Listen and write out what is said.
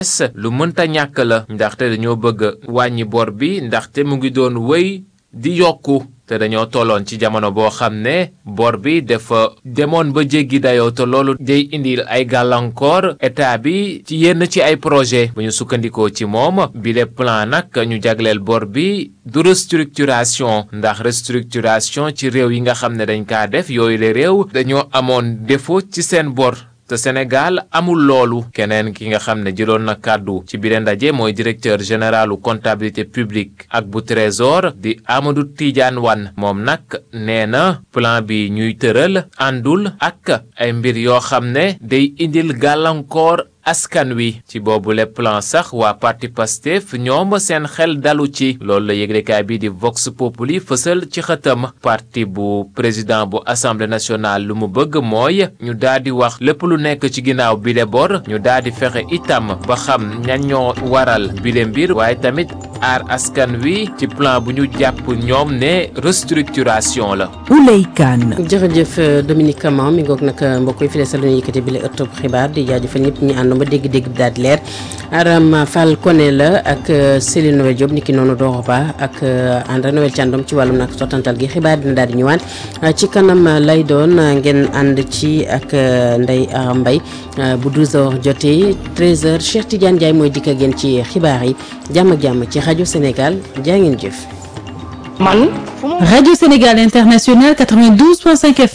lu mënta ñàkk la ndaxte dañoo bëgg wàññi bor bi ndaxte mu ngi doon wéy di yokku te dañoo tolloon ci jamono boo xam ne bor bi dafa demoon ba jéggi dayoo te loolu day indil ay gàllankoor état bi ci yenn ci ay projet bu ñu sukkandikoo ci moom bi le plan nag ñu jagleel bor bi du restructuration ndax restructuration ci réew yi nga xam ne dañ kaa def yooyu le réew dañoo amoon défaut ci seen bor te Sénégal amul loolu keneen ki nga xam ne jëloon na kàddu ci biir ndaje mooy directeur généralu comptabilité publique ak bu trésor di Amadou Tidiane Wane moom nag nee na plan bi ñuy tëral àndul ak ay mbir yoo xam ne day indil gàllankoor askan wi ci boobu le plan sax waa parti Pastef ñoom seen xel dalu ci loolu la yëglekaay bi di Vox Populi fësal ci xëtam parti bu président bu assemblée nationale lu mu bëgg mooy ñu daal di wax lépp lu nekk ci ginnaaw bile bor ñu daal di fexe itam ba xam ñan ñoo waral bile mbir waaye tamit aar askan wi ci plan bu ñu jàpp ñoom ne restructuration la. Ouley Kane. jërëjëf Dominique Camara mi ngoog nag mbokk yi fi desal ñu yëkkati bi la ëttub xibaar di jaajëfal ñëpp ñu ànd ba dégg-dégg bi daal di leer Aram Fall Koné la ak Céline Noël Diop niki noonu Doro Ba ak André Noël Thiandoum ci wàllum nag sottantal gi xibaar dina daal di ñëwaat ci kanam lay doon ngeen ànd ci ak Ndeye Aram Mbaye bu 12h jotee 13h Cheikh Tidiane Ndiaye mooy dikk ak yéen ci xibaar yi jàmm ak jàmm ci rajo Sénégal jaa ngeen jëf. man. rajo Sénégal International 92.5 FM.